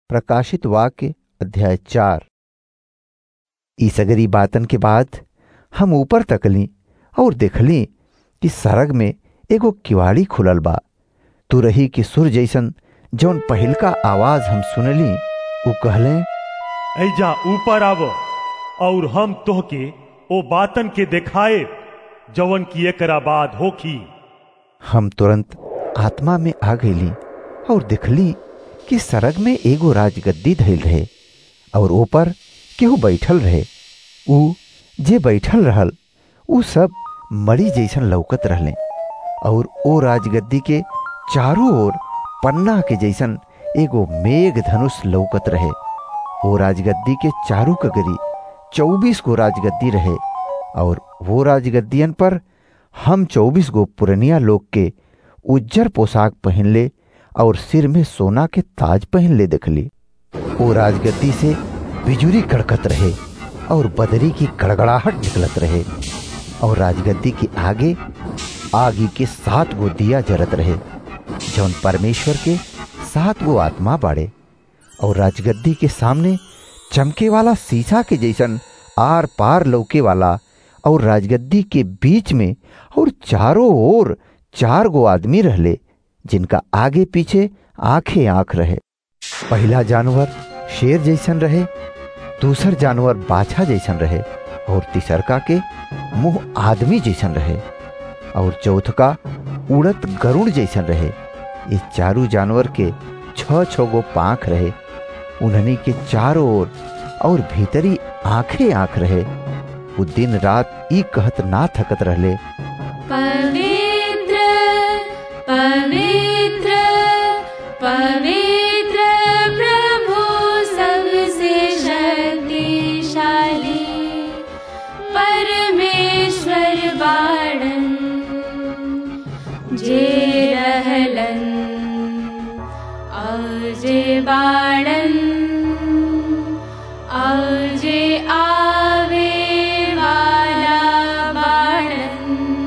प्रकाशित वाक्य अध्याय चार ई सगरी बातन के बाद हम ऊपर तकली और देखली कि सरग में एगो किवाड़ी खुलल बा तुरही के सुर जैसन जौन पहिलका आवाज हम सुनली उ कहले ऐजा ऊपर आव और हम तोहके ओ बातन के देखाए जवन की एकरा बाद होखी हम तुरंत आत्मा में आ गईली और देखली कि सरग में एगो राजगद्दी धइल रहे और ऊपर केहू बैठल रहे उ जे बैठल रहल उ सब मरी जैसन लौकत रहले और ओ राजगद्दी के चारों ओर पन्ना के जैसन एगो मेघ धनुष लौकत रहे ओ राजगद्दी के चारू कगरी चौबीस गो राजगद्दी रहे और वो राजगद्दियन पर हम चौबीस गो पुरनिया लोग के उज्जर पोशाक पहनले और सिर में सोना के ताज पहनले देखली ओ राजगद्दी से बिजुरी कड़कत रहे और बदरी की गड़गड़ाहट निकलत रहे और राजगद्दी के आगे आगी के सात गो दिया जरत रहे जौन परमेश्वर के सात गो आत्मा बाड़े और राजगद्दी के सामने चमके वाला शीशा के जैसन आर पार लौके वाला और राजगद्दी के बीच में और चारों ओर चार गो आदमी रहले जिनका आगे पीछे आंखें आंख रहे पहला जानवर शेर जैसन रहे दूसर जानवर बाछा जैसन रहे और तीसरका के मुंह आदमी जैसन रहे और चौथका उड़त गरुड़ जैसन रहे ये चारू जानवर के छ छ गो पांख रहे उन्हनी के चारों ओर और भीतरी आंखें आंख रहे वो दिन रात ई कहत ना थकत रहले पवित्र पवित्र पवित्र प्रभु सबसे शक्तिशाली परमेश्वर बाणन जे रहलन और जे बाणन और जे आवे वाला बाणन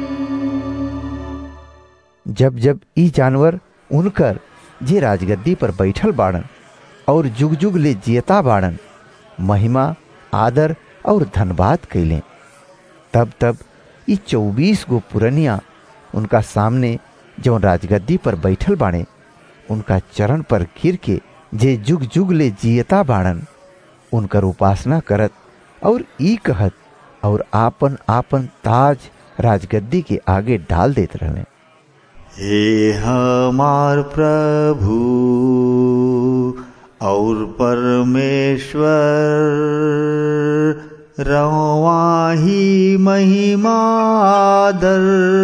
जब जब ई जानवर उनकर जे राजगद्दी पर बैठल बाड़न और जुग जुग ले जियता बाड़न महिमा आदर और धनबाद कैले तब तब ई चौबीस गो पुरनिया उनका सामने जो राजगद्दी पर बैठल बाड़े उनका चरण पर गिर के जे जुग जुग ले जियता बाड़न उनकर उपासना करत और ई कहत और आपन आपन ताज राजगद्दी के आगे डाल देत रहले हे हमार प्रभु और परमेश्वर रवाही महिमा आदर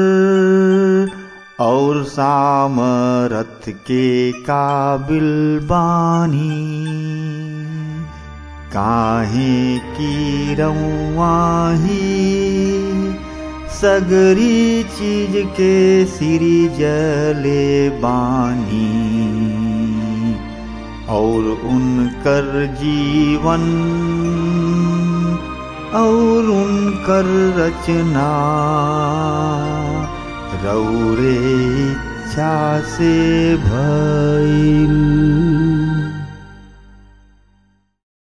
और सामरथ के काबिल बानी काहे की रवाही सगरी चीज के सिरी जले बानी और उनकर जीवन और उनकर रचना रौरे इच्छा से भइल